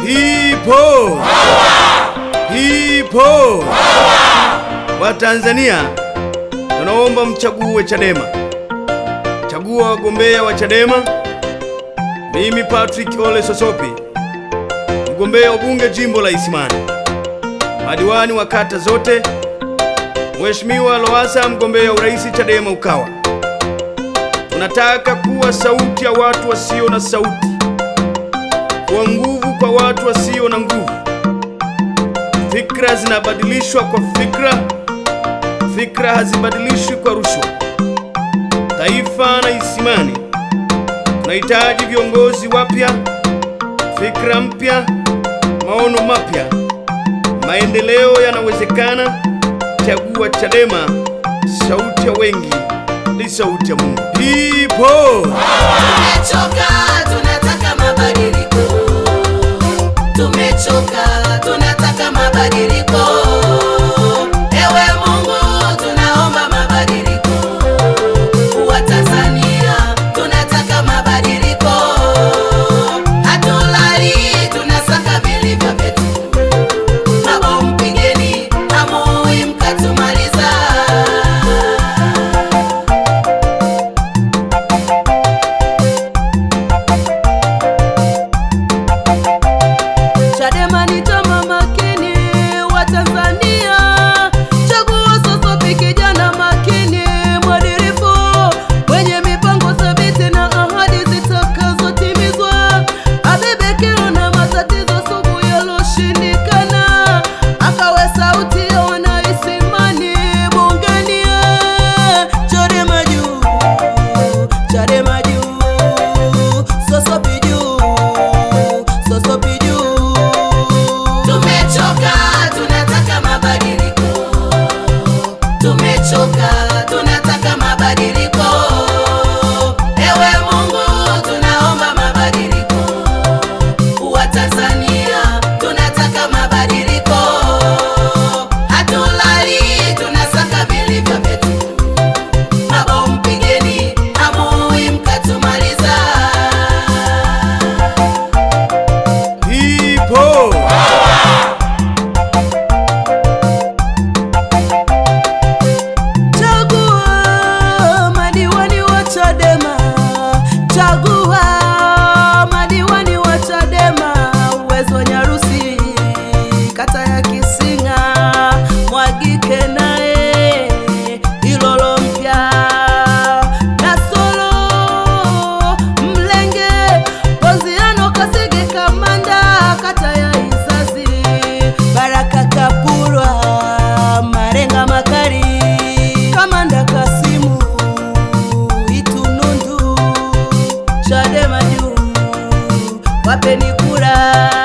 People. People. Watanzania tunaomba mchague Chadema. Chagua wagombea wa Chadema. Mimi Patrick Ole Sosopi, mgombea ubunge jimbo la Isimani, madiwani wa kata zote. Mheshimiwa Lowassa, mgombea urais Chadema Ukawa. Tunataka kuwa sauti ya watu wasio na sauti, kuwa nguvu kwa watu wasio na nguvu. Fikra zinabadilishwa kwa fikra, fikra hazibadilishwi kwa rushwa. Taifa na Isimani tunahitaji viongozi wapya, fikra mpya, maono mapya. Maendeleo yanawezekana. Chagua Chadema, sauti ya wengi ni sauti ya Mungu. People. Tumechoka, tunataka mabadiliko. Tumechoka, tunataka mabadiliko. Ewe Mungu, tunaomba mabadiliko. Watanzania, tunataka mabadiliko. Hatulali, tunasaka vilivyo vyetu. Mabomu pigeni, hamui mkatumaliza. Chadema ni chama makini wa Tanzania. Chagua Sosopi, kijana makini, mwadilifu, mwenye mipango thabiti na ahadi zitakazotimizwa. Abebe kero na matatizo sugu yaloshindikana, akawe sauti ya wanaisimani bungeni. Chadema juu, Chadema juu, Sosopi juu, Sosopi juu. Tumechoka, tunataka mabadiliko. Tumechoka, tunataka mabadiliko. Ewe Mungu, tunaomba mabadiliko. Watanzania, tunataka mabadiliko. Hatulali, tunasaka vilivyo vyetu. Mabomu pigeni, hamui mkatumaliza. People. Chagua madiwani wa Chadema, chagua madiwani wa Chadema. Uwezo Nyarusi, kata ya Kisinga, Mwagike naye Ilolo mpya Nasolo Mlenge, Poziano Kasege Kamanda, kata ya Izazi, Baraka Kapurwa, Marenga Makari, Kamanda Kasimu, Itunundu, Chadema juu, wapeni kura.